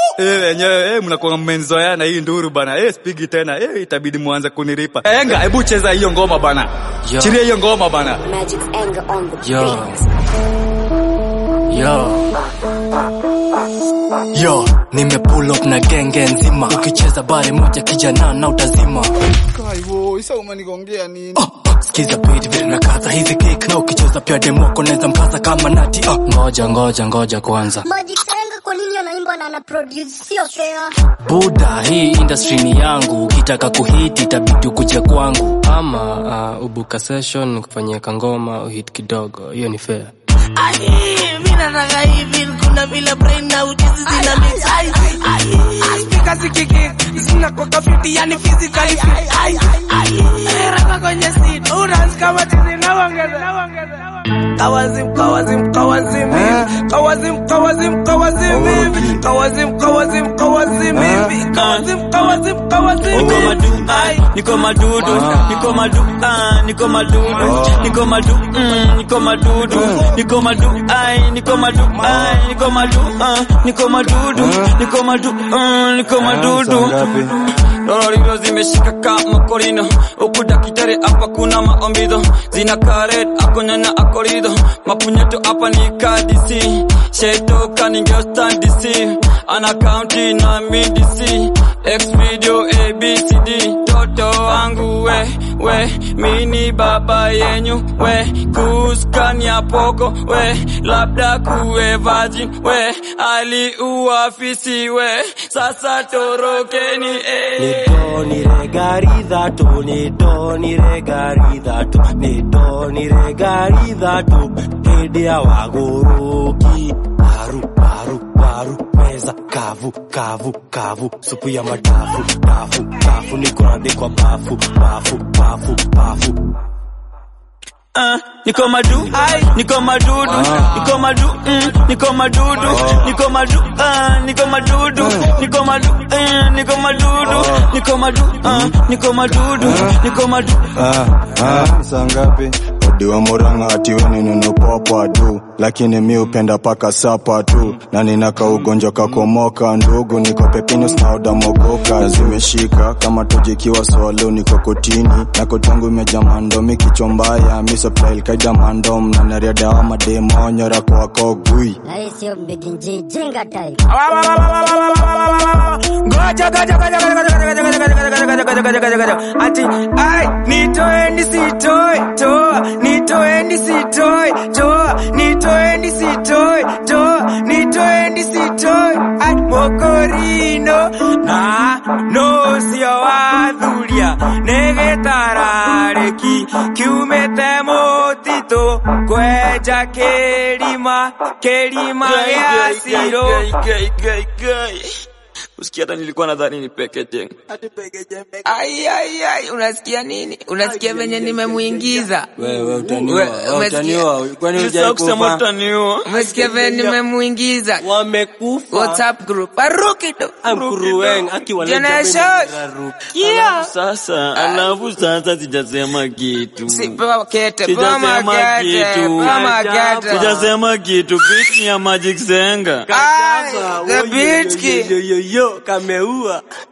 Eh, wenyewe eh, mnakuwa mmenzoeana hii nduru bana. Eh, spigi tena. Eh, itabidi muanze kunilipa. Enga, hebu cheza hiyo ngoma bana. Yo. Chiria hiyo ngoma bana. Magic's anger on the Yo. beat. Yo. Yo, nime pull up na genge nzima. Ukicheza bare moja kijana na utazima. Kaiwo, isa umenigongea nini? Oh, oh, sikiza beat vile nakaza hizi kick na ukicheza pia demo wako naweza mpasa kama nati. Oh, ngoja ngoja ngoja kwanza. Magic's anger kwa nini anaimba na ana produce sio fair. Buda, hii industry ni yangu. Ukitaka kuhiti itabidi ukuje kwangu. Ama uh, ubuka session kufanyia kangoma uhit kidogo. Hiyo ni fair. Ai, mimi nataka hivi kuna vile brain na ujuzi zina mix. Ai, ai, speaker zikiki zina kwa kafiti yani physically fit. Ai, ai, rapa kwenye seat unas kama tizi na wangeza. Kawazim, kawazim, kawazim hivi. Kawazim, kawazim, kawazim hivi. Kawazim, kawazim, kawazim hivi. Kawazim, kawazim, kawazim Niko hivi. madu, Ai, niko madudu, niko madu, ah, niko madudu, niko madu, mm, niko madudu, niko madu, ai, niko madu, ai, niko madu, ah, niko madudu, niko madu, ah, niko madudu. Dororiro zimeshika kama korino, huku dakitari hapa kuna maombido, zina karet akonyanya akorido, mapunyeto hapa ni kadisi, sheto kaningeo stand DC, ana county na mi DC, X video ABCD, toto wangu we, we, mini baba yenyu we, kuskania poko we, labda kuwe virgin we, aliuafisi we, sasa torokeni eh. Nidoniregaridhatu, nidoniregaridhatu, nidoniregaridhatu, hĩndĩ ya wagũrũki paru paru paru meza kavu kavu kavu supu ya madafu dafu dafu nikuradhikwa bafu bafu bafu bafu Ah, niko madu, niko madudu, niko madu, mm, niko madudu, niko madu, ah, niko madudu, niko madu, eh, niko madudu, niko madu, ah, niko madudu, niko madu. Ah, ah, saa ngapi? Odiwa Murang'a ati we ni nunu popa tu, lakini mi upenda paka sapa tu, na ninaka ugonjwa kakomoka ndugu, niko pepinus na odamogoka zimeshika kama tojikiwa swalo, niko kotini na kotangu imejaa mandomi kichwa mbaya, mi supply kaida mandom na nariada wa mademo nyora kwa kogui Na hii sio mbiginji jinga type. Ngoja, ngoja, ngoja, ngoja, ngoja, ngoja, ngoja, ngoja, ngoja, ngoja, ngoja, ngoja, ngoja, ngoja. Ati, ai, nitoeni sitoi, toa, nitoeni sitoi, toa, nitoeni sitoi, toa, nitoeni sitoi, ai, mokorino, na, no, sio wathuria, negetarareki, kiumete mutito, kwenja kĩrima, kĩrima gĩa siro. Usikia hata nilikuwa nadhani ni pekete. Ai, ai, ai, unasikia nini? Unasikia venye nimemuingiza? wewe utaniua We- wewe umesikia? utaniua kwani Nilisahau kusema hujaikufa utaniua. Umesikia venye nimemuingiza? wamekufa WhatsApp group. Aruki tu. amkurueng Generation. Yeah. Sasa, alafu sasa sijasema kitu. Si, pewa kete, pewa Sijasema makete, kitu. pewa makete. Sijasema kitu. Beat ni ya Magic Senga. Ai, the beat kid. yoyoyo kameua